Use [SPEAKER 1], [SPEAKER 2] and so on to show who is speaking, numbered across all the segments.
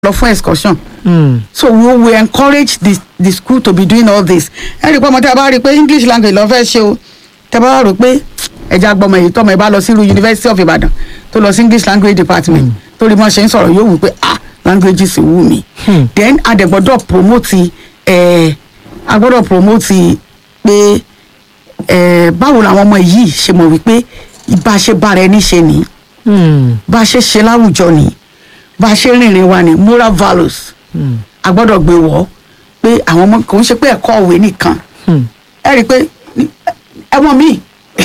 [SPEAKER 1] lọ fún excursion
[SPEAKER 2] Hmm.
[SPEAKER 1] so we we encourage the the school to be doing all this ẹ rí i pé ọmọ tí a bá rí i pé english language lọ fẹ́ ṣe o tẹ bá rò pé ẹja gbọmọ èyí tọmọ ẹ bá lọ sí irú university of ibadan tó lọ sí english language department tó rí mọ ṣe ń sọ̀rọ̀ yóò wù pé ah languages wù mí
[SPEAKER 2] Hmm.
[SPEAKER 1] then a dẹ̀ gbọ́dọ̀ promote ẹ̀ a gbọ́dọ̀ promote pé ẹ̀ báwo làwọn ọmọ yìí ṣe mọ̀ wípé bá a ṣe bára ẹni ṣe nìyí
[SPEAKER 2] Hmm.
[SPEAKER 1] bá a ṣe ṣe láwùjọ ni bá a ṣe rìnrìn wa ni moral values
[SPEAKER 2] Hmm.
[SPEAKER 1] a gbọ́dọ̀ gbé wọ̀ pé àwọn ọmọ kò ń ṣe pé ẹ̀kọ́ òwe nìkan
[SPEAKER 2] Hmm.
[SPEAKER 1] ẹ rí i pé ní- ẹmọ mi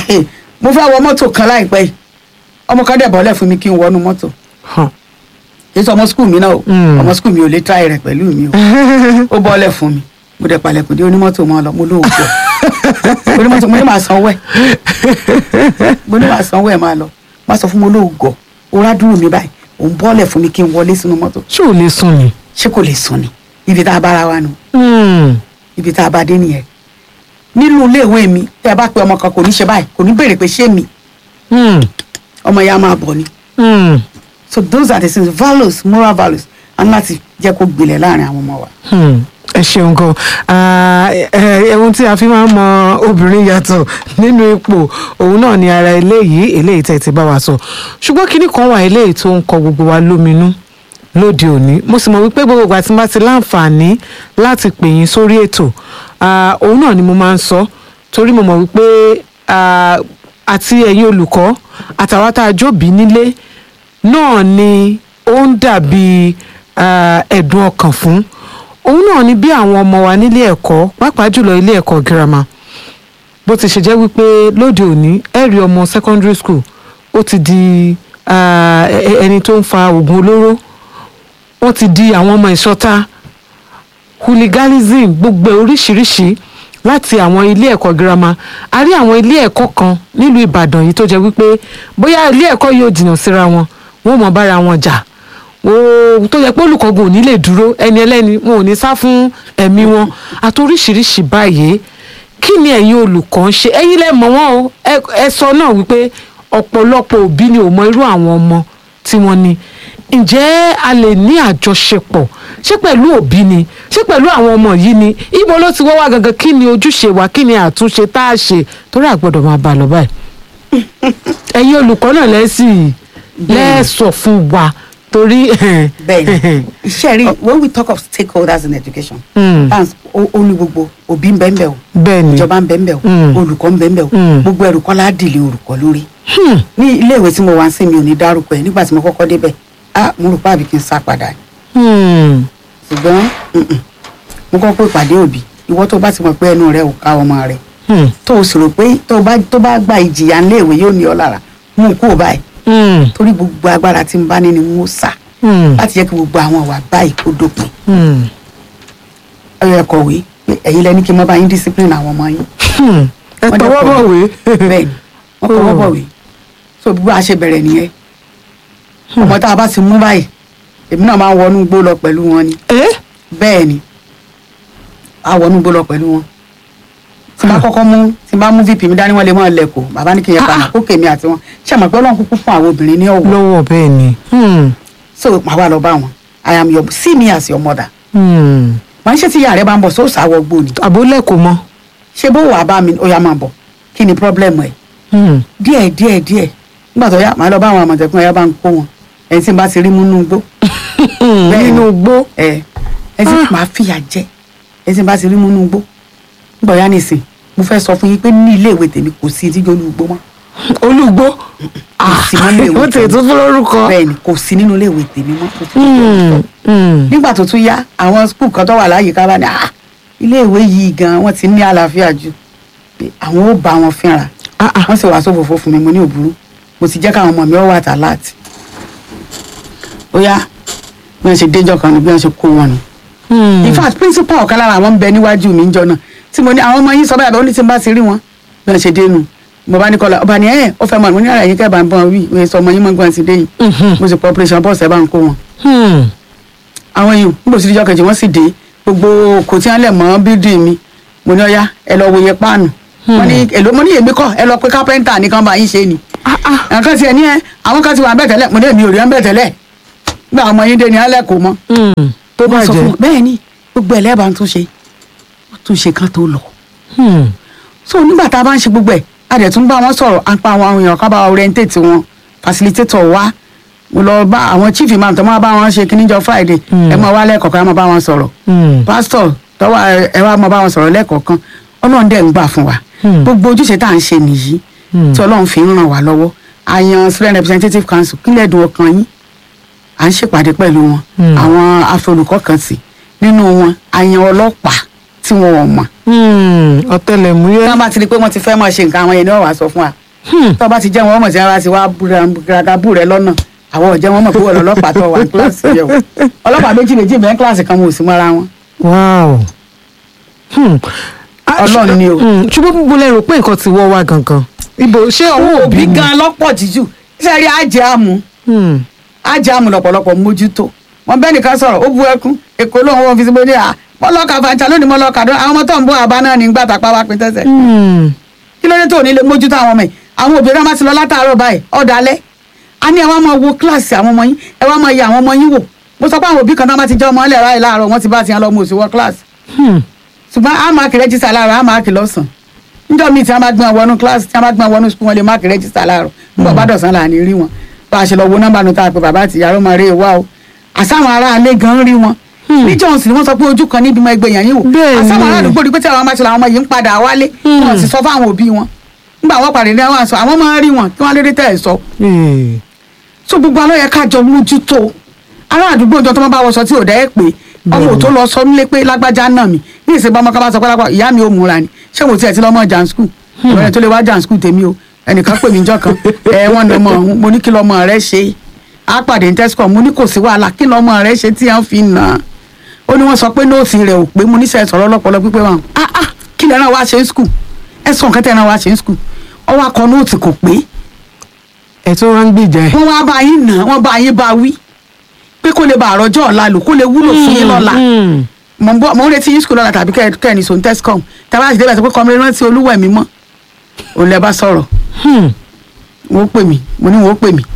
[SPEAKER 1] mo fẹ́ wọ mọ́tò kan láìpẹ́ yìí ọmọ kan dẹ̀ bọ́lẹ̀ fún mi kí n wọnú mọ́tò
[SPEAKER 2] Huh.
[SPEAKER 1] kì í sọ ọmọ skul mi náà o
[SPEAKER 2] Mm.
[SPEAKER 1] ọmọ skul mi ò lè try rẹ̀ pẹ̀lú mi o ó bọ́lẹ̀ fún mi mo dẹ̀ palẹ̀kùn dé onímọ́tò mọ́ ọ lọ mo lóòótọ́ onímọ́tò mo ní màá sanwó ẹ̀ mo ní màá sanwó ẹ̀ máa lọ má sọ fún mo lóògọ̀ ó rádúró mi báyìí òun bọ́lẹ̀ fún mi kí n wọlé sínú mọ́tò
[SPEAKER 2] ṣé ò lè sùn ni.
[SPEAKER 1] ṣé kò lè sùn ni ibi tá a bára wa nù
[SPEAKER 2] Hmm.
[SPEAKER 1] ibi tá a bá dé nìyẹn nínú iléèwé mi tí a bá pe ọmọ kan kò ní ṣe báyìí kò ní béèrè pé ṣé mi
[SPEAKER 2] Hmm.
[SPEAKER 1] ọmọ ya máa bọ̀ ni
[SPEAKER 2] Hmm.
[SPEAKER 1] so those are the things values moral values and láti jẹ́ kó gbilẹ̀ láàrin àwọn ọmọ wa.
[SPEAKER 2] Hmm. ẹ ṣeun gan Ah, ẹ- ẹ- ohun tí a fi máa ń mọ obìnrin yàtọ̀ nínú ipò òun náà ni ara eléyìí eléyìí tẹ̀ ti bá wa sọ ṣùgbọ́n kinní kan wà eléyìí tó ń kọ gbogbo wa lóminú lóde òní mo sì mọ̀ wípé gbogbo ìgbà tí n bá ti láǹfààní láti pè yín sórí ètò ah, òun náà ni mo máa ń sọ torí mo mọ̀ wípé ah, àti ẹ̀yin olùkọ́ àtàwọn tá a jóbi nílé náà ni ó ń dàbí ah, ẹ̀dùn ọkàn fún òun náà ni bí àwọn ọmọ wa nílé ẹ̀kọ́ pàápàá jùlọ ilé ẹ̀kọ́ girama bó ti ṣe jẹ́ wípé lóde òní ẹ̀rí ọmọ secondary school ó ti di ah, ẹ- ẹ- ẹni tó ń fa oògùn olóró wọ́n ti di àwọn ọmọ ìṣọ́ta hooliganism gbogbo oríṣiríṣi láti àwọn ilé ẹ̀kọ́ girama a rí àwọn ilé ẹ̀kọ́ kan nílùú ìbàdàn yìí tó jẹ́ wípé bóyá ilé ẹ̀kọ́ yóò jìnnà síra wọn wọn ò mọ̀ bára wọn jà ó tó yẹ pé olùkọ́gun ò ní lè dúró ẹni ẹlẹ́ni wọn ò ní sá fún ẹ̀mí wọn àti oríṣiríṣi báyìí kí ni ẹ̀yin olùkọ́ ń ṣe ẹ̀yin lẹ́ mọ̀ wọ́n o ẹ- ẹ sọ náà wípé ọ̀pọ̀lọpọ̀ òbí ni ò mọ irú àwọn ọmọ tí wọ́n ní ǹjẹ́ a lè ní àjọṣepọ̀ ṣé pẹ̀lú òbí ni ṣé pẹ̀lú àwọn ọmọ yìí ni ibo ló ti wọ́ wá gangan kí ni ojúṣe wa kí ni àtúnṣe tá a ṣe torí àgbọ̀dọ̀ máa bá a lọ báyìí ẹ̀yin olùkọ́ náà lẹ́sìn lẹ́sọ̀ fún wa torí
[SPEAKER 1] bẹ́ẹ̀ni iṣẹ́ rí when we talk of stakeholders in education
[SPEAKER 2] Mm.
[SPEAKER 1] that's ó ó ní gbogbo òbí ń bẹ ń bẹ o
[SPEAKER 2] bẹ́ẹ̀ni
[SPEAKER 1] ìjọba ń bẹ ń bẹ o
[SPEAKER 2] Mm.
[SPEAKER 1] olùkọ́ ń bẹ ń bẹ o
[SPEAKER 2] Mm.
[SPEAKER 1] gbogbo ẹrù kọ́ ládìlẹ̀ olùkọ́ lórí
[SPEAKER 2] Hmm.
[SPEAKER 1] ní iléèwé tí mo wá sí mi ò ní dárúkọ ẹ̀ nígbà tí mo kọ́kọ́ débẹ̀ ah mo rò pé àbí kí n sá padà
[SPEAKER 2] Hmm.
[SPEAKER 1] ṣùgbọ́n mm-mm, mo kọ́ pé ìpàdé òbí ìwọ tó bá ti mọ̀ pé ẹnu rẹ ò ká ọmọ rẹ
[SPEAKER 2] Hmm.
[SPEAKER 1] tó o sì rò pé tó bá tó bá gba ìjìyà ńléèwé yóò ní ọ lára mú un kúrò báyìí
[SPEAKER 2] Hmm.
[SPEAKER 1] torí gbogbo agbára tí n bá ní ni n ó sà
[SPEAKER 2] Hmm.
[SPEAKER 1] láti jẹ́ kí gbogbo àwọn ìwà báyìí kó dópin
[SPEAKER 2] Hmm.
[SPEAKER 1] ẹ kọ̀wé pé ẹ̀yin lẹni kí n má bá yín discipline àwọn ọmọ yín
[SPEAKER 2] Hmm. ẹ
[SPEAKER 1] Wọ́n jẹ́
[SPEAKER 2] tọwọ́
[SPEAKER 1] kọ̀wé.
[SPEAKER 2] bọ̀wé.
[SPEAKER 1] bẹ́ẹ̀ ni wọ́n kọ́ wọ́n bọ̀wé so bí a ṣe bẹ̀rẹ̀ nìyẹn ọmọ tá a bá ti mú báyìí èmi náà máa ń wọnú gbó lọ pẹ̀lú wọn ni
[SPEAKER 2] ẹ
[SPEAKER 1] bẹ́ẹ̀ ni a wọnú gbó lọ pẹ̀lú wọn tí n bá kọ́kọ́ mú tí n bá mú vp mi dání wọn lè mọ́ lẹ́kọ̀ọ́ bàbá ní kí n yẹ padà kó kèmí àti wọn ṣé àmọ́ pé ọlọ́run kúkú fún àwọn obìnrin ní ọ̀wọ́
[SPEAKER 2] lọ́wọ́ bẹ́ẹ̀ ni. Hmm.
[SPEAKER 1] so màá wà lọ bá wọn i am your see me as your mother
[SPEAKER 2] Hmm.
[SPEAKER 1] màá ń ṣe tí ìyá rẹ bá ń bọ̀ sóòsà wọ gbó ni
[SPEAKER 2] àbólẹ̀ kò mọ.
[SPEAKER 1] ṣé bó wàá bá mi ó yá máa bọ̀ kí ni problem ẹ̀
[SPEAKER 2] Hmm.
[SPEAKER 1] díẹ̀ díẹ̀ díẹ̀ nígbà tó yá màá lọ bá àwọn àmọ̀tẹ́kùn ẹ̀yà bá ń kó wọn ẹni tí n bá ti rí mú nínú igbó Bẹ́ẹ̀ ni.
[SPEAKER 2] nínú igbó.
[SPEAKER 1] ẹ ẹni tí màá fìyà jẹ ẹni tí n bá ti rí mú nínú igbó nígbà yá nìsín mo fẹ́ sọ fún yín pé ní ilé ìwé tèmi kò sí ìdíje olùgbó mọ́
[SPEAKER 2] olùgbó.
[SPEAKER 1] sí mọ́ ilé ìwé
[SPEAKER 2] ó tẹ̀ tún fún lórúkọ.
[SPEAKER 1] bẹ́ẹ̀ ni kò sí nínú ilé ìwé tèmi mọ́ kò sí nínú ilé ìwé
[SPEAKER 2] Hmm. Hmm.
[SPEAKER 1] nígbà tó tún yá àwọn skul kan tó wà láyìíká bá ní ah ilé ìwé yìí gan wọ́n ti ní àlàáfíà jù pé àwọn ò bá wọn fínra
[SPEAKER 2] Ah, ah.
[SPEAKER 1] wọ́n sì wàá sófòfò fún mi mo ní òbúrú mo ti jẹ́ káwọn ọmọ mi ó wà tàláàtì ó yá bí wọ́n ṣe déjọ́ kan ní bí wọ́n ṣe kó wọn nù.
[SPEAKER 2] Hmm.
[SPEAKER 1] in fact principal ọ̀kan lára àwọn ń bẹ níwájú mi níjọ́ náà tí mo ní àwọn ọmọ yín sọ báyìí àbẹ̀ ó ní tí n bá ti rí wọn bí wọ́n ṣe dé nù mo bá ní kọ́lá ọba ní ẹ̀ ó fẹ́ mọ̀ mo ní ara yín kẹ́ bá ń bọ̀ wí ìwé sọ ọmọ yín mọ̀ gbọ́n ti dé yìí
[SPEAKER 2] Mhm.
[SPEAKER 1] mo sì pọ̀ operation bọ́ọ̀sì ẹ̀ bá ń kó wọn
[SPEAKER 2] Hmm.
[SPEAKER 1] àwọn yìí níbo sí ìjọ kejì wọn sì dé gbogbo kò tí wọn lẹ mọ bídì mi mo ní ọyá ẹ lọ wòye páànù wọn ní èlò mo ní èmi kọ ẹ lọ pé kápẹ́ńtà nìkan bá yín ṣe ni
[SPEAKER 2] Ah, ah.
[SPEAKER 1] àwọn kan ti ẹ ní ẹ àwọn kan ti wà bẹ́ẹ̀ tẹ́lẹ̀ mo ní èmi ò rí ẹ bẹ́ẹ̀ tẹ́lẹ̀ gbé àwọn ọmọ yín dé ní alẹ́ kò mọ́
[SPEAKER 2] Hmm. tó
[SPEAKER 1] wọ́n sọ
[SPEAKER 2] bàjẹ́
[SPEAKER 1] fún bẹ́ẹ̀ ni gbogbo ẹ̀ lẹ́ẹ̀bà ń tún ṣe tún ṣe kan tó lọ
[SPEAKER 2] Hmm.
[SPEAKER 1] so nígbà tá a bá ń ṣe gbogbo ẹ̀ a dẹ̀ tún bá wọn sọ̀rọ̀ à ń pa àwọn èèyàn ká bá wa orientate wọn facilitator wa mo lọ bá àwọn chief imam tó máa bá wọn ṣe kíníjọ friday
[SPEAKER 2] Mm.
[SPEAKER 1] ẹ máa wá lẹ́ẹ̀kọ̀ọ̀kan ẹ máa bá wọn sọ̀rọ̀
[SPEAKER 2] Hmm.
[SPEAKER 1] pastor tọ́wọ́ ẹ wá máa bá wọn sọ̀rọ̀ lẹ́ẹ̀kọ̀ọ̀kan ọlọ́run dẹ̀ ń gbà fún wa
[SPEAKER 2] Mm.
[SPEAKER 1] gbogbo ojúṣe tá à ń ṣe nìyí
[SPEAKER 2] Mm.
[SPEAKER 1] tí ọlọ́run fi ń ràn wá lọ́wọ́ àyàn student representative council kílẹ̀ dùn ọkàn yín à ń ṣèpàdé pẹ̀lú wọn
[SPEAKER 2] Mm.
[SPEAKER 1] àwọn afọlùkọ́ kan sí nínú wọn àyàn ọlọ́pàá tí wọn ò mọ̀
[SPEAKER 2] Hmm.
[SPEAKER 1] tí
[SPEAKER 2] ọ̀tẹlẹ̀múyẹ́
[SPEAKER 1] wọ́n bá ti rí i pé wọ́n ti fẹ́ máa ṣe nǹkan àwọn yẹn ni wọ́n wàá sọ fún wa
[SPEAKER 2] Hmm.
[SPEAKER 1] tó bá ti jẹ́ wọn mọ̀ sí ara ti wá gàgàbù rẹ lọ́nà àwọn ọ̀jẹ̀ wọn mọ̀ pé wọ́n lọ ọlọ́pàá tó wà ní kíláàsì yẹn o ọlọ́pàá méjì méjì bẹ́ẹ̀ kíláàsì kan wọn ò sí mọ́ra wọn.
[SPEAKER 2] wow Hmm. Ah,
[SPEAKER 1] Ọlọ́run ni o.
[SPEAKER 2] Hmm. ṣùgbọ́n gbogbo lẹ rò pé nǹkan ti wọ́ wá gangan ibo ṣé ọwọ́ òbí
[SPEAKER 1] òbí
[SPEAKER 2] ni?
[SPEAKER 1] gan lọ́pọ̀ jíjù iṣẹ́ rí àjẹ́ àmú
[SPEAKER 2] Hmm.
[SPEAKER 1] àjẹ́ àmú lọ́pọ̀lọpọ̀ mójútó wọn bẹ́ẹ̀ nìkan sọ̀rọ̀ ó bu ẹkún èkó lóun wọn fi sí bóde à mọ́lọ́kà fàǹtà lónìí mọ́lọ́kà dún àwọn ọmọ tó ń bọ́ àbá náà ní gbà tàpá wá pín tẹ́sẹ̀
[SPEAKER 2] Hmm.
[SPEAKER 1] kí ló dé tó ní lè mójútó àwọn ọmọ yìí àwọn òbí rẹ má ti lọ látàárọ̀ báyìí ọ̀dàlẹ̀ a ní ẹ wá máa wo kíláàsì àwọn ọmọ yín ẹ wá máa yẹ àwọn ọmọ yín wò mo sọ pé àwọn òbí kan náà má ti jẹ́ ọmọ ẹlẹ́rọ àyè láàárọ̀ wọ́n ti bá ti yan lọ mo sì wọ kíláàsì
[SPEAKER 2] Hmm.
[SPEAKER 1] ṣùgbọ́n a máàkì rẹ́jísítà láàárọ̀ a máàkì lọ́sàn níjọ́ míì tí wọ́n bá gbọ́n wọnú kíláàsì tí wọ́n bá gbọ́n wọnú sukùl wọn lè máàkì rẹ́jísítà láàárọ̀ nígbà bá dọ̀sán là ní rí wọn bá a ṣe lọ wo nọ́mbà nu tá a pè bàbá àti ìyá ọmọ rẹ̀ wá o àsáwọn ará alẹ́ gan rí wọn níjọ́ sì ni wọ́n sọ pé ojú kan níbi mọ ẹgbẹ́ yẹn yìí wò
[SPEAKER 2] Bẹ́ẹ̀ ni.
[SPEAKER 1] àsáwọn ará àdúgbò rí pé tí àwọn máa ṣe làwọn ọmọ yìí ń padà wálé wọn sì sọ fáwọn òbí wọn nígbà wọn pàdé ní àwọn àṣọ àwọn máa rí wọn kí wọ́n lédè tẹ̀ ẹ̀ sọ
[SPEAKER 2] Eh.
[SPEAKER 1] so gbogbo alọ́ yẹ ká jọ mójútó ará àdúgbò ìjọ tó máa bá wọṣọ tí ò dẹ́ ẹ̀ pé ọmọ ò tó lọ sọ nílé pé lágbájá náà mi ní ìsìnkú ọmọ kan bá sọ pé lápá ìyá mi ò múra ni ṣé mo tiẹ̀ ti lọ́mọ jan skul ìrọ̀lẹ́ tó lè wá jan skul tèmi o ẹnìkan pè mí jọ kan ẹ wọ́n ní ọmọ ọ̀hún mo ní kí lọ́mọ rẹ ṣe á pàdé ní tẹ́síkọ̀ mo ní kò sí wàhálà kí lọ́mọ rẹ ṣe tí wọ́n fi nà án ó ní wọ́n sọ pé nóòsì rẹ̀ ò pé mo ní sẹ́ sọ̀rọ̀ lọ́pọ̀lọ́ pípé wọn ah ah kí lẹ́ náà wá ṣe ń skul ẹ sọ nǹkan tẹ́ náà wá ṣe ń skul ọwọ́ akọ nóòtì kò pé
[SPEAKER 2] ẹ tó wá ń gbìjà ẹ.
[SPEAKER 1] wọ́n wá bá yín nà wọ́n bá yín bá wí pé kó lè bá àròjọ ọ̀la lò kó lè wúlò fún yín lọ́la
[SPEAKER 2] Hmm.
[SPEAKER 1] mò ń bọ̀ mò ń retí yín skul lọ́la tàbí kẹ́ kẹ́ ẹ̀ ní sòun tẹ́síkọ̀m tàbí àti débẹ̀ sọ pé kọ́mi rántí olúwẹ̀ mi mọ́ òun lẹ bá sọ̀rọ̀
[SPEAKER 2] Hmm.
[SPEAKER 1] wọ́n pè mí mo ní wọ́n pè mí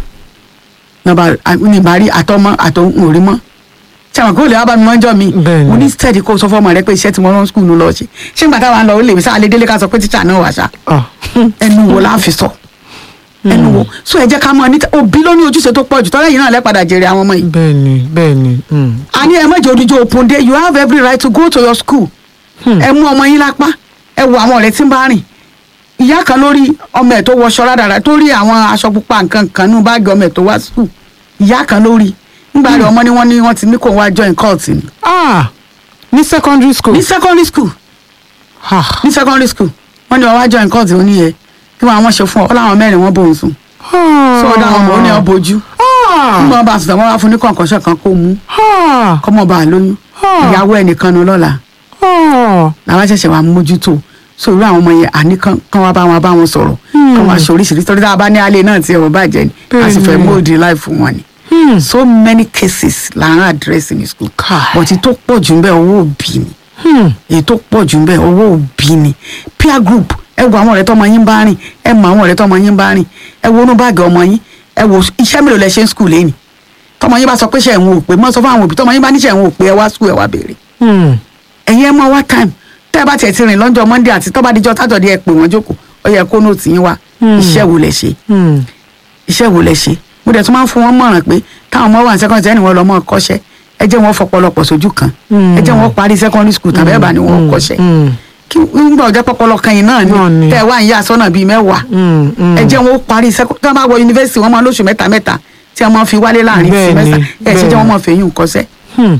[SPEAKER 1] nàbà ní ìbárí àtọmọ àtọhún ò rí mọ́ sẹ́wọ̀n kó lè wá bá mi mọ́jọ́ mi
[SPEAKER 2] Bẹ́ẹ̀ni.
[SPEAKER 1] mo ní steady kó sọ fọ́ọ̀mù rẹ pé iṣẹ́ tí mo rán skul lọ ṣe ṣé nígbà táwa ń lọ ó lè sáà lé délé ká sọ pé tíṣà náà wà ṣá
[SPEAKER 2] Ah.
[SPEAKER 1] ẹnu wo la fi sọ ẹnu wo so ẹ jẹ́ ká mọ̀ ní òbí ló ní ojúṣe tó pọ̀ jù tọ́lá yìí náà lẹ́padà jèrè àwọn ọmọ yìí
[SPEAKER 2] bẹ́ẹ̀ni bẹ́ẹ̀ni. Hmm.
[SPEAKER 1] a ní ẹ má jẹ́ odijọ́ open day you have every right to go to your school ẹ mú ọmọ yín lápá ẹ wo àwọn ọ̀rẹ́ tí ń bá rìn ìyá kan lórí ọmọ ẹ̀ tó wọṣọ rádàrà tó rí àwọn aṣọ pupa nǹkan kan nínú báàgì ọmọ ẹ̀ tó wá school ìyá kan lórí nígbà rẹ̀ ọmọ ni wọ́n ní wọ́n ti ní kó wá join cult ni
[SPEAKER 2] Ah. ní secondary school.
[SPEAKER 1] ní secondary school
[SPEAKER 2] Ah.
[SPEAKER 1] ní secondary school wọ́n ní wọ́n wá join cult ó níyẹ kí wọ́n àwọn ṣe fún ọ ọ láwọn mẹ́rin wọ́n bóun sùn sọ ọ dáhùn ọmọ ó ní ọ bójú
[SPEAKER 2] Ah.
[SPEAKER 1] nígbà wọn bá sùn wọ́n wá fún ní kọ̀ǹkọ̀ṣọ̀ kan kó mú
[SPEAKER 2] Ah.
[SPEAKER 1] kọ́mọ bá a lóyún
[SPEAKER 2] Ah.
[SPEAKER 1] ìyàwó ẹnìkan nu lọ́la
[SPEAKER 2] Ah.
[SPEAKER 1] làwọn ṣẹ̀ṣẹ̀ wà mójútó so irú àwọn ọmọ yẹn àní kán kán wá bá wọn bá wọn sọ̀rọ̀ kán wá ṣe oríṣiríṣi torí tá a bá ní alẹ́ náà tí ẹ̀rọ bàjẹ́ ni a sì fẹ́
[SPEAKER 2] Bẹ́ẹ̀ni.
[SPEAKER 1] móòdì láì fún wọn ni
[SPEAKER 2] Hmm.
[SPEAKER 1] so many cases là ń àdírẹ́sì ní school
[SPEAKER 2] Kai.
[SPEAKER 1] but èyí tó pọ̀ jù ń bẹ owó òbí ni
[SPEAKER 2] Hmm.
[SPEAKER 1] èyí tó pọ̀ jù ń bẹ owó òbí ni peer group ẹ wo àwọn ọ̀rẹ́ tọmọ yín bá rìn ẹ mọ àwọn ọ̀rẹ́ tọmọ yín bá rìn ẹ wo inú báàgì ọmọ yín ẹ wo iṣẹ́ mélòó lẹ ṣe ń school lẹ́yìn tọmọ yín bá sọ pé ṣe ẹ̀wọ̀n òpè mọ́ sọ fún àwọn òbí tọmọ yín bá ní ṣe ẹ̀wọ̀n òpè ẹ wá school ẹ wá béèrè
[SPEAKER 2] Hmm.
[SPEAKER 1] ẹ̀yin ẹ mọ wá time tẹ́ ẹ bá tiẹ̀ ti rìn lọ́jọ́ monday àti tọ́ba díjọ́ sátọ̀dé ẹ pè wọ́n jókòó ó yẹ kó nóòtù yín wá iṣẹ́ wo lẹ ṣe
[SPEAKER 2] Hmm.
[SPEAKER 1] iṣẹ́ wo lẹ ṣe mo dẹ̀ tún máa ń fún wọn mọ̀ràn pé táwọn ọmọ wà ní secondary ẹni wọn lọ mọ́ kọ́ṣẹ́ ẹ jẹ́ wọn fọpọlọpọ̀ sójú kan ẹ jẹ́ wọn parí secondary school tàbí ẹ̀bà ni wọn kọ́ṣẹ́
[SPEAKER 2] Hmm.
[SPEAKER 1] kí nígbà ọjọ́ pọpọlọ kan yìí náà
[SPEAKER 2] Náà
[SPEAKER 1] ni
[SPEAKER 2] ni.
[SPEAKER 1] tẹ́ ẹ wá ń yá sọ́nà bíi mẹ́wàá
[SPEAKER 2] Hmm. Hmm.
[SPEAKER 1] ẹ jẹ́ wọn parí secondary tí wọ́n bá wọ yunifásitì wọn máa lóṣù mẹ́ta mẹ́ta tí wọ́n máa fi wálé láàrin
[SPEAKER 2] Bẹ́ẹ̀ni,
[SPEAKER 1] semester ẹ ṣe jẹ́
[SPEAKER 2] bẹ́ẹ̀ni.
[SPEAKER 1] wọn máa fẹ́yìn kọ́ṣẹ́
[SPEAKER 2] Hmm.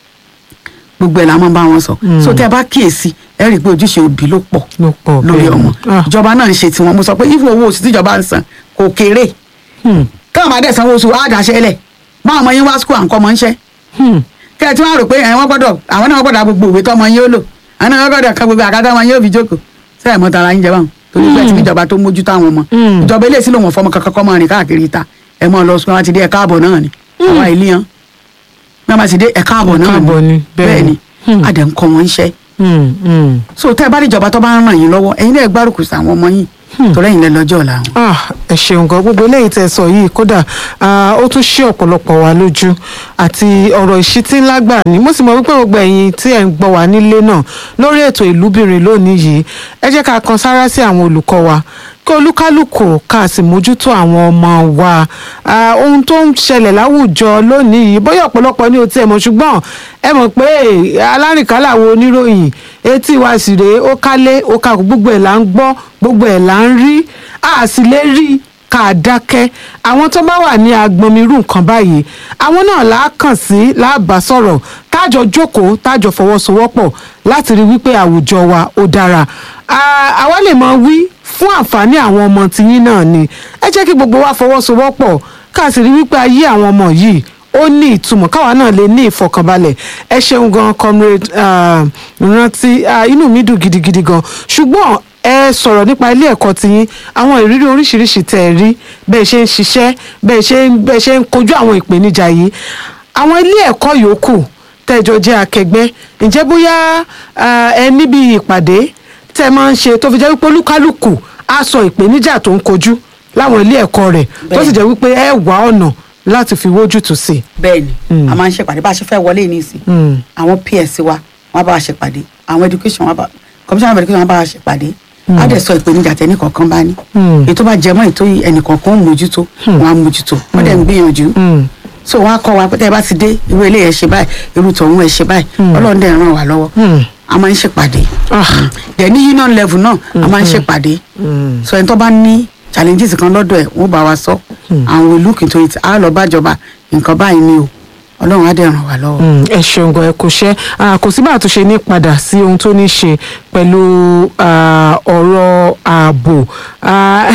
[SPEAKER 1] gbogbo ẹ̀ la máa bá wọn sọ
[SPEAKER 2] Mm.
[SPEAKER 1] so tẹ́ ẹ bá kíyèsí ẹ rí i pé ojúṣe òbí ló pọ̀
[SPEAKER 2] ló pọ̀
[SPEAKER 1] lórí
[SPEAKER 2] bẹ́ẹ̀ ni.
[SPEAKER 1] ọmọ
[SPEAKER 2] Ah.
[SPEAKER 1] ìjọba náà ń ṣe tiwọn mo sọ pé ìfún owó oṣù tíjọba ń san kò kéré
[SPEAKER 2] Hmm.
[SPEAKER 1] káwọn máa dẹ̀ sanwó oṣù àdàṣe lẹ̀ báwọn ọmọ yín wá skul à ń kọ́ ọmọ ń ṣẹ́
[SPEAKER 2] Hmm.
[SPEAKER 1] kẹ́ ẹ tí wọ́n rò pé ẹ̀ wọ́n gbọ́dọ̀ àwọn náà wọ́n gbọ́dọ̀ gbogbo òwe tọ́mọ yín ó lò àwọn náà wọ́n gbọ́dọ̀ kan gbogbo àkátá wọn yóò fi jókòó sẹ́yìn mọ́ta ara yín jẹ báwọn torí pé ẹ ti ní ìjọba tó mójútó àwọn ọmọ
[SPEAKER 2] Mm.
[SPEAKER 1] ìjọba eléyìí sí lòun fọmọ kankan kọ́ mọ́ rìn káàkiri ìta ẹ mọ́ lọ sùn wọn ti dé ẹ káàbọ̀ náà ni àwa ìlú yan bí wọ́n bá ti dé ẹ káàbọ̀ náà
[SPEAKER 2] káàbọ̀ ni, bẹ́ẹ̀
[SPEAKER 1] bẹ́ẹ̀
[SPEAKER 2] ni.
[SPEAKER 1] ni
[SPEAKER 2] Mm.
[SPEAKER 1] adẹ̀ ń kọ́ wọn ń ṣẹ́
[SPEAKER 2] Hmm. Hmm.
[SPEAKER 1] so tẹ́ ẹ bá ní ìjọba tó bá ń ràn yín lọ́wọ́ ẹ̀yin náà gbárùkù sí àwọn ọmọ yín torí ẹ̀yin lẹ lọ́jọ́ ọ̀la wọn.
[SPEAKER 2] Ah, ẹ ṣeun gan gbogbo eléyìí tẹ́ sọ yìí kódà ah, ó tún ṣí ọ̀pọ̀lọpọ̀ wa lójú àti ọ̀rọ̀ ìṣítí ńlá gbà ní mo sì mọ̀ wípé gbogbo ẹ̀yin tí ẹ̀ ń gbọ́ wá nílé náà lórí ètò ìlúbìnrin lónìí yìí ẹ jẹ́ ká kan sára sí àwọn olùkọ́ wa kí olúkálùkù ká sì mójútó àwọn ọmọ wa Ah, ohun tó ń ṣẹlẹ̀ láwùjọ lónìí yìí bóyá ọ̀pọ̀lọpọ̀ ní o tiẹ̀ mọ̀ ṣùgbọ́n ẹ mọ̀ pé alárìnkálà wo oníròyìn etí wa sì rèé ó kálé ó kakò gbogbo ẹ̀ là ń gbọ́ gbogbo ẹ̀ là ń rí a sì lè rí ká dákẹ́ àwọn tó bá wà ní agbọnmirú nǹkan báyìí àwọn náà là á kàn sí láàbà sọ̀rọ̀ tájọ jókòó tájọ fọwọ́sowọ́pọ̀ láti rí wípé àwùjọ wa ó dára Ah, àwa lè mọ wí fún àǹfààní àwọn ọmọ tiyín náà ni ẹ jẹ́ kí gbogbo wa fọwọ́sowọ́pọ̀ ká sì rí wípé ayé àwọn ọmọ yìí ó ní ìtumọ̀ káwa náà lè ní ìfọkànbalẹ̀ ẹ ṣeun gan comrade ah, rántí ah, inú mi dùn gidigidi gan ṣùgbọ́n ẹ sọ̀rọ̀ nípa ilé ẹ̀kọ́ tiyín àwọn ìrírí oríṣiríṣi tẹ̀ ẹ rí bẹ́ẹ̀ ṣe ń ṣiṣẹ́ bẹ́ẹ̀ ṣe ń bẹ́ẹ̀ ṣe ń kojú àwọn ìpèníjà yìí àwọn ilé ẹ̀kọ́ yòókù tẹ́jọ jẹ́ akẹgbẹ́ ǹjẹ́ bóyá ah, ẹ níbi ìpàdé tẹ́ ẹ máa ń ṣe tó fi jẹ́ wípé olúkálùkù á sọ ìpèníjà tó ń kojú láwọn ilé ẹ̀kọ́ rẹ̀ tó sì jẹ́ wípé ẹ wá ọ̀nà láti fi wójútùú sí i.
[SPEAKER 1] bẹ́ẹ̀ ni a máa ń ṣèpàdé bá a ṣe fẹ́ wọlé ní ìsìn
[SPEAKER 2] Mm.
[SPEAKER 1] àwọn ps wa wọ́n bá wa ṣèpàdé àwọn education wọn bá commission of education wọn bá wa ṣèpàdé á dẹ̀ sọ ìpèníjà tẹ́ni kọ̀ọ̀kan bá ní
[SPEAKER 2] Mm.
[SPEAKER 1] ètò bá jẹmọ́ ètò ẹnì kọ̀ọ̀kan ó mójútó wọn á mójútó wọ́n dẹ̀ ń gbìyànjú
[SPEAKER 2] Mm.
[SPEAKER 1] so wọn á kọ́ wa pé tẹ́ ẹ bá ti dé irú eléyìí ẹ ṣe báyìí irú tọ̀hún ẹ ṣe báyìí ọlọ́run dẹ̀ ràn wá lọ́wọ́
[SPEAKER 2] Mm.
[SPEAKER 1] a máa ń ṣèpàdé
[SPEAKER 2] Ah.
[SPEAKER 1] dẹ̀ ní union level náà a máa ń ṣèpàdé so ẹni tó bá ní challenges kan lọ́dọ̀ ẹ̀ wọ́n bá wa sọ àwọn will look into it á lọ bájọba nǹkan báyìí ni o ọlọ́run á dẹ̀ ràn wá lọ́wọ́.
[SPEAKER 2] Mm, ẹ ṣeun gan ẹ kò ṣe Ah, kò sí bá àtúnṣe ní padà sí ohun tó ní ṣe pẹ̀lú ah, ọ̀rọ̀ ààbò Ah,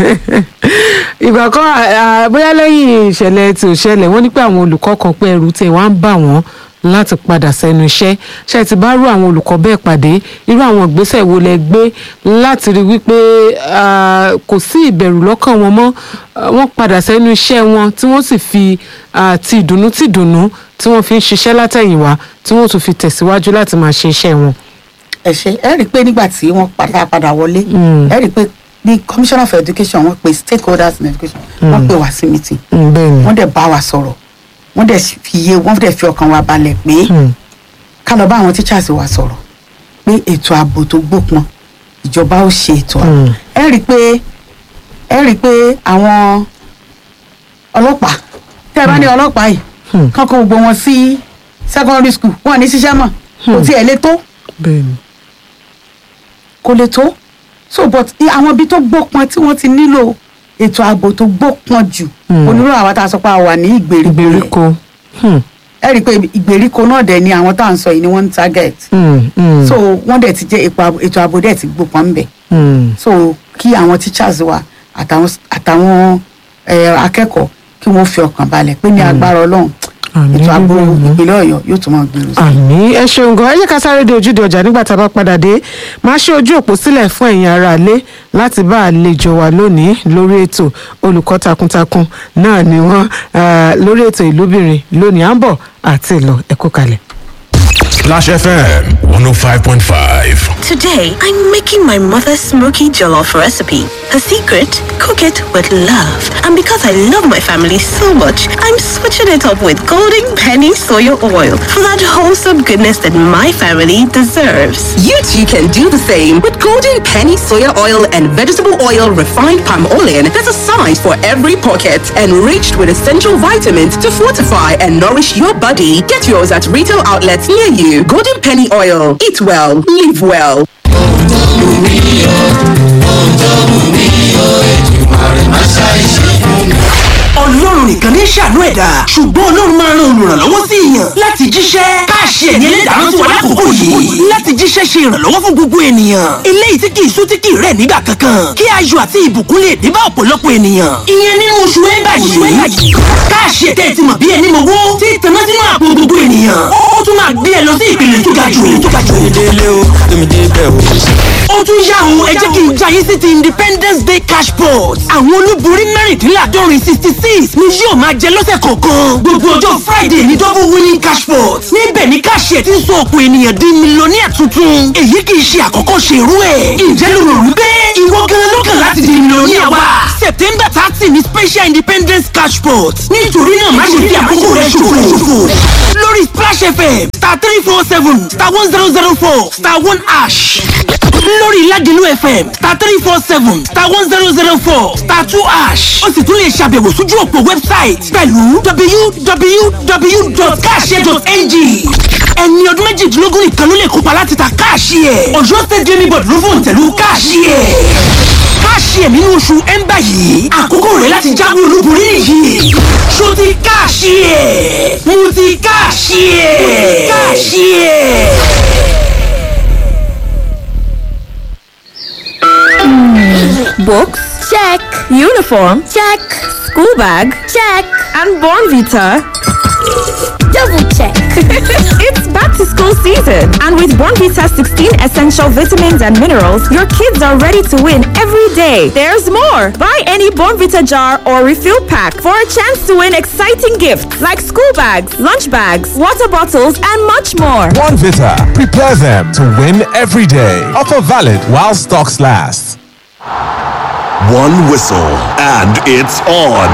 [SPEAKER 2] ìgbà kan ah, bóyá lẹ́yìn ìṣẹ̀lẹ̀ tí ò ṣẹlẹ̀ wọ́n ní pé àwọn olùkọ́ kan pé ẹrù tẹ̀ wá ń bà wọ́n láti padà sẹ́nu iṣẹ́ ṣe ti bá rú àwọn olùkọ́ bẹ́ẹ̀ pàdé irú àwọn ìgbésẹ̀ wo lẹ gbé láti rí wípé ah, kò sí ìbẹ̀rù lọ́kàn wọn mọ́ Ah, wọ́n padà sẹ́nu iṣẹ́ wọn tí wọ́n sì fi ah, ti ìdùnnú ti ìdùnnú tí wọ́n fi ń ṣiṣẹ́ látẹ̀yìnwá tí wọ́n tún fi tẹ̀síwájú láti máa ṣe iṣẹ́ wọn.
[SPEAKER 1] ẹ ṣe ẹ rí i pé nígbà tí wọ́n padà padà wọlé ẹ rí i pé ní commissioner for education wọ́n pe stakeholders in education wọ́n pe wá sí meeting
[SPEAKER 2] Mm, bẹ́ẹ̀ ni
[SPEAKER 1] wọ́n dẹ̀ bá wa sọ̀rọ̀ wọ́n dẹ̀ fi iye wọ́n dẹ̀ fi ọkàn wa balẹ̀ pé
[SPEAKER 2] Mm,
[SPEAKER 1] ká lọ bá àwọn teachers wa sọ̀rọ̀ pé ètò ààbò tó gbópọn ìjọba ó ṣe ètò ààbò
[SPEAKER 2] Mm.
[SPEAKER 1] ẹ rí i pé ẹ rí i pé àwọn ọlọ́pàá tẹ́ ẹ bá ní ọlọ́pàá yìí
[SPEAKER 2] Mm.
[SPEAKER 1] kán kó gbogbo wọn sí secondary school wọn ò ní ṣiṣẹ́ mọ̀ kò tiẹ̀ lè tó
[SPEAKER 2] bẹ́ẹ̀ ni
[SPEAKER 1] kò lè tó so but i- àwọn ibi tó gbópọn tí wọ́n ti nílò ètò ààbò tó gbópọn jù
[SPEAKER 2] Mm.
[SPEAKER 1] onírò àwọn tá a sọ pé a wà ní ìgbèríko yẹn.
[SPEAKER 2] ìgbèríko. Hmm,
[SPEAKER 1] ẹ rí i pé ìgbèríko náà dẹ̀ ni àwọn tá à ń sọ yìí ni wọ́n ń target
[SPEAKER 2] hmm, hmm,
[SPEAKER 1] so wọ́n dẹ̀ ti jẹ́ ètò ààbò- ètò ààbò dẹ̀ ti gbópọn ń bẹ̀
[SPEAKER 2] hmm.
[SPEAKER 1] so kí àwọn teachers wa àtàwọn àtàwọn eh, akẹ́kọ̀ọ́ kí wọ́n fi ọkàn balẹ̀ pé ní agbára ọlọ́run
[SPEAKER 2] Àmín,
[SPEAKER 1] ètò ààbò
[SPEAKER 2] àmín.
[SPEAKER 1] ìpínlẹ̀ ọ̀yọ́ yóò tún máa gbèrú sí i.
[SPEAKER 2] àmì ẹ ṣeun gan ẹ jẹ́ ká sáré dé ojúde ọjà nígbà tá a bá padà dé máa ṣe ojú òpó sílẹ̀ fún ẹ̀yin ará ilé láti bá àlejò wa lónìí lórí ètò olùkọ́ takuntakun náà ni wọ́n ah, lórí ètò ìlúbìnrin lónìí à ń bọ̀ àti ìlọ ẹ̀kú kalẹ̀.
[SPEAKER 3] Clash FM 105.5.
[SPEAKER 4] Today, I'm making my mother's smoky jollof recipe. Her secret? Cook it with love. And because I love my family so much, I'm switching it up with Golden Penny Soya Oil for that wholesome goodness that my family deserves.
[SPEAKER 5] You too can do the same with golden penny soya oil and vegetable oil refined palm oil that's a size for every pocket, enriched with essential vitamins to fortify and nourish your body. Get yours at retail outlets near you. Golden penny oil. Eat well, live well.
[SPEAKER 6] ọlọ́run nìkan ní ṣàánú ẹ̀dá ṣùgbọ́n ọlọ́run máa ń ran olùrànlọ́wọ́ sí èèyàn láti jíṣẹ́ káàṣì ẹ̀yẹ lè dáná sí wa lákòókò yìí láti jíṣẹ́ ṣe ìrànlọ́wọ́ fún gbogbo ènìyàn eléyìí tí kì í sú tí kì í rẹ̀ nígbà kankan kí ayọ̀ àti ìbùkún lè dé bá ọ̀pọ̀lọpọ̀ ènìyàn ìyẹn nínú oṣù ẹ̀bà yìí káàṣì ẹ̀tẹ́ ti mọ̀ bí ẹni mọ̀wó tí tanná sínú àpò gbogbo ènìyàn ó tún máa gbé ẹ lọ sí ìpele tó ga jù tó ga jù
[SPEAKER 7] délé o tómi dé bẹ́ẹ̀ o.
[SPEAKER 6] ó ó tún yá o ẹ jẹ́ kí n já yín sí ti independence day cash pot àwọn olúborí mẹ́rìndínláàdọ́rin sixty six ni yóò máa jẹ lọ́sẹ̀ kọ̀ọ̀kan gbogbo ọjọ́ friday ní double winning cash pot níbẹ̀ ni káṣíẹ̀ ti ń sọ ọ̀pọ̀ ènìyàn di mílíọ̀nìyà tuntun èyí kì í ṣe àkọ́kọ́ ṣe irú ẹ̀ ǹjẹ́ ló rò wípé ìwọ gan ló kàn láti di mílíọ̀nìyà wa september thirty ni special independence cash pot nítorí náà má ṣe fi àkókò rẹ ṣòfò lórí splash fm star three four seven star one zero zero four star one ash lórí ládìlú fm star three four seven star one zero zero four star two ash ó sì tún lè ṣàbẹ̀wò sójú òpó website pẹ̀lú www.cash.ng ẹni ọdún méjìdínlógún nìkan ló lè kópa láti ta káàṣì ẹ̀ ọ̀yọ́ state gaming board ló fòun tẹ̀lú káàṣì ẹ̀ káàṣì ẹ̀ nínú oṣù ẹ̀ńbà yìí àkókò rẹ̀ láti jáwé olúborí yìí ṣó ti káàṣì ẹ̀ mo ti káàṣì ẹ̀ káàṣì ẹ̀.
[SPEAKER 7] Books? Check. Uniform? Check. School bag? Check. And Born Vita? Double check. it's back to school season. And with Born Vita 16 essential vitamins and minerals, your kids are ready to win every day. There's more. Buy any Born Vita jar or refill pack for a chance to win exciting gifts like school bags, lunch bags, water bottles, and much more.
[SPEAKER 8] One Vita. Prepare them to win every day. Offer valid while stocks last.
[SPEAKER 3] One whistle, and it's on.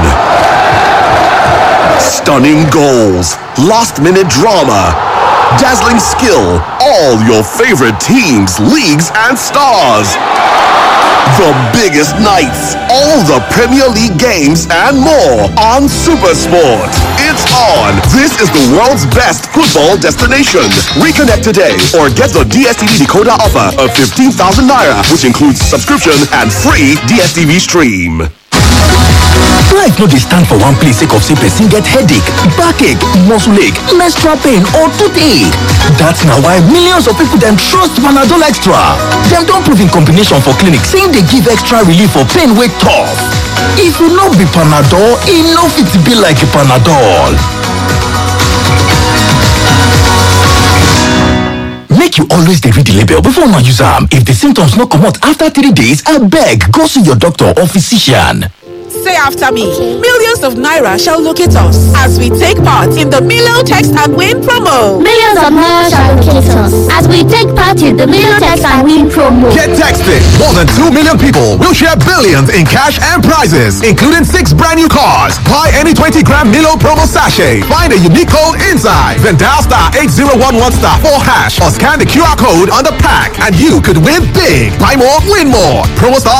[SPEAKER 3] Stunning goals, last minute drama, dazzling skill, all your favorite teams, leagues, and stars. The biggest nights, all the Premier League games, and more on Supersport. It's on. This is the world's best football destination. Reconnect today or get the DSTV decoder offer of 15,000 naira, which includes subscription and free DSTV stream.
[SPEAKER 9] Life no dey stand for one place sake of say person get headache, backache, muscle ache, menstrual pain or toothache. That's na why millions of people dem trust Panadol Extra. Dem don prove in combination for clinic say e dey give extra relief for pain wey tough. If e no be Panadol, e no fit be like Panadol. Make you always dey read the label before una use am. If the symptoms no comot after three days, abeg go see your doctor or physician.
[SPEAKER 5] Say after me. Millions of Naira shall locate us as we take part in the Milo Text and Win promo.
[SPEAKER 10] Millions of Naira shall locate us as we take part in the Milo Text and Win promo.
[SPEAKER 8] Get texted. More than 2 million people will share billions in cash and prizes, including six brand new cars. Buy any 20 gram Milo promo sachet. Find a unique code inside. Then dial star 8011 star 4 hash or scan the QR code on the pack and you could win big. Buy more, win more. Promo starts